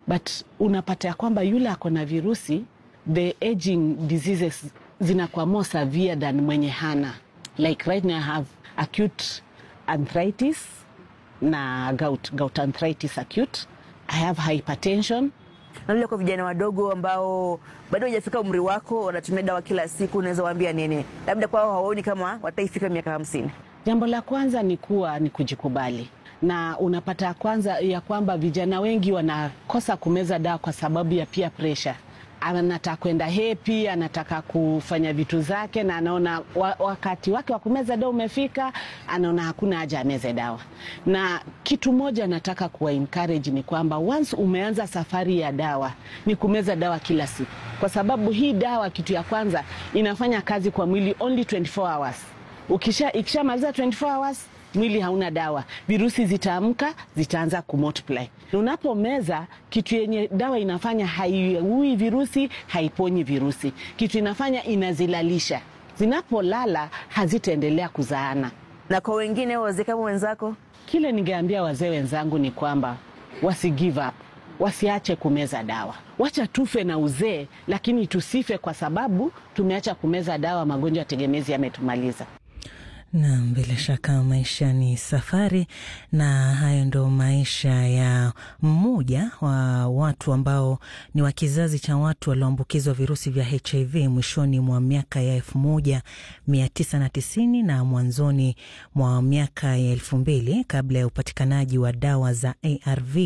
but unapata ya kwamba yule ako na virusi the aging diseases zinakuwa more severe than mwenye hana like right now I have acute arthritis na gout, gout arthritis acute I have hypertension Na vile kwa vijana wadogo ambao bado hajafika umri wako, wanatumia dawa kila siku, unaweza waambia nini? Labda kwao hawaoni kama wataifika miaka hamsini. Jambo la kwanza ni kuwa ni kujikubali, na unapata kwanza ya kwamba vijana wengi wanakosa kumeza dawa kwa sababu ya peer pressure. Anataka kwenda hepi, anataka kufanya vitu zake, na anaona wa, wakati wake wa kumeza dawa umefika, anaona hakuna haja ameze dawa. Na kitu moja nataka kuwa encourage ni kwamba once umeanza safari ya dawa ni kumeza dawa kila siku, kwa sababu hii dawa, kitu ya kwanza inafanya kazi kwa mwili only 24 hours ukisha ikishamaliza 24 hours mwili hauna dawa, virusi zitaamka, zitaanza kumultiply. Unapomeza kitu yenye dawa inafanya haiui virusi, haiponyi virusi, kitu inafanya inazilalisha. Zinapolala hazitaendelea kuzaana. Na kwa wengine wazee kama wenzako, Kile ningeambia wazee wenzangu ni kwamba wasi give up, wasiache kumeza dawa. Wacha tufe na uzee, lakini tusife kwa sababu tumeacha kumeza dawa. Magonjwa ya tegemezi yametumaliza. Naam, bila shaka maisha ni safari, na hayo ndo maisha ya mmoja wa watu ambao ni wa kizazi cha watu walioambukizwa virusi vya HIV mwishoni mwa miaka ya elfu moja mia tisa na tisini na mwanzoni mwa miaka ya elfu mbili kabla ya upatikanaji wa dawa za ARV.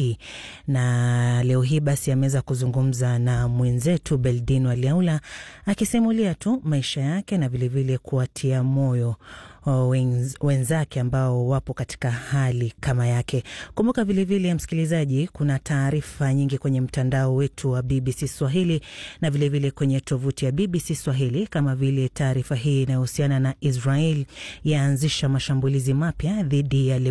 Na leo hii basi ameweza kuzungumza na mwenzetu Beldino Aliaula akisimulia tu maisha yake na vilevile kuwatia moyo wenz, wenzake ambao wapo katika hali kama yake. Kumbuka vilevile, msikilizaji, kuna taarifa nyingi kwenye mtandao wetu wa BBC Swahili na vilevile vile kwenye tovuti ya BBC Swahili, kama vile taarifa hii inayohusiana na Israel yaanzisha mashambulizi mapya dhidi ya